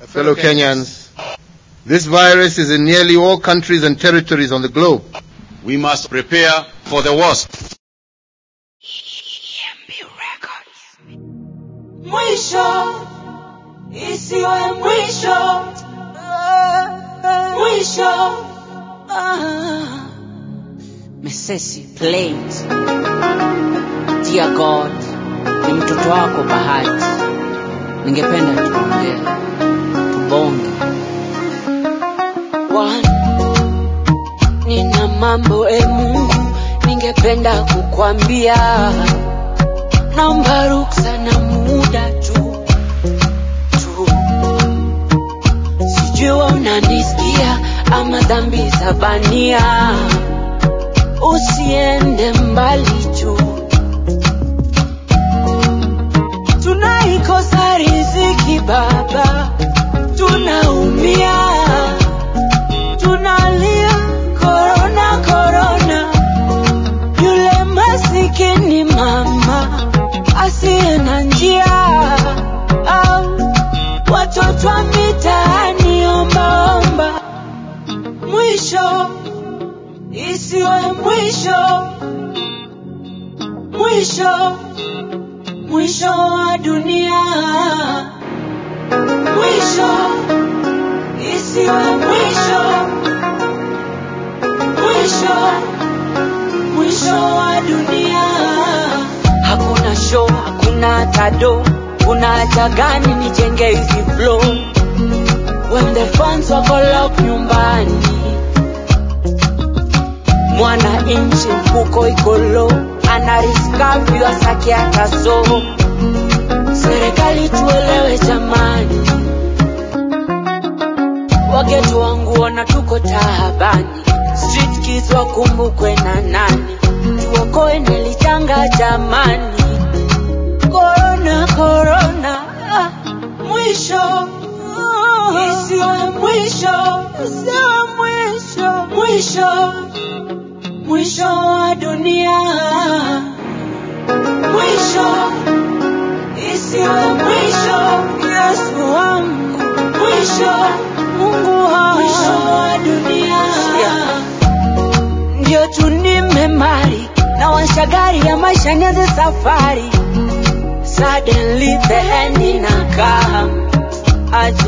fellow Kenyans, this virus is in nearly all countries and territories on the globe. We must prepare for the worst. Mwisho isiwe mwisho, mwisho. Ah. Mesesi plays. Dear God, ni mtoto wako Bahati, ningependa tuongee, tubonge. One, nina mambo e Mungu, ningependa kukwambia, naomba ruksa na muda tu tu, sijui unanisikia ama dhambi za bania, usiende mbali juu tunaikosa riziki baba, tunaumia, tunalia korona korona, yule masikini mama asiye na njia, au watoto wa mitaani ombaomba, mwisho isiwe mwisho, mwisho mwisho wa dunia, mwisho isiwe mwisho, mwisho mwisho wa dunia. Hakuna show, hakuna tado, kuna haja gani nijenge hizi flow when the fans wako lock nyumbani, mwana inchi mfuko iko low, ana risk asake akaso. Serikali tuelewe jamani, wagetu wangu ona tuko taabani, street kids wakumbukwe na nani, tuokoe nelichanga jamani, korona korona, ah, mwisho isiwe mwisho, isiwe mwisho, mwisho mwisho wa dunia, mwisho isiwe mwisho, Yesu wangu, mwisho Mungu wangu, mwisho wa dunia. Ndio tu nimemari na washa gari ya maisha nianze safari, suddenly the end inakaa aje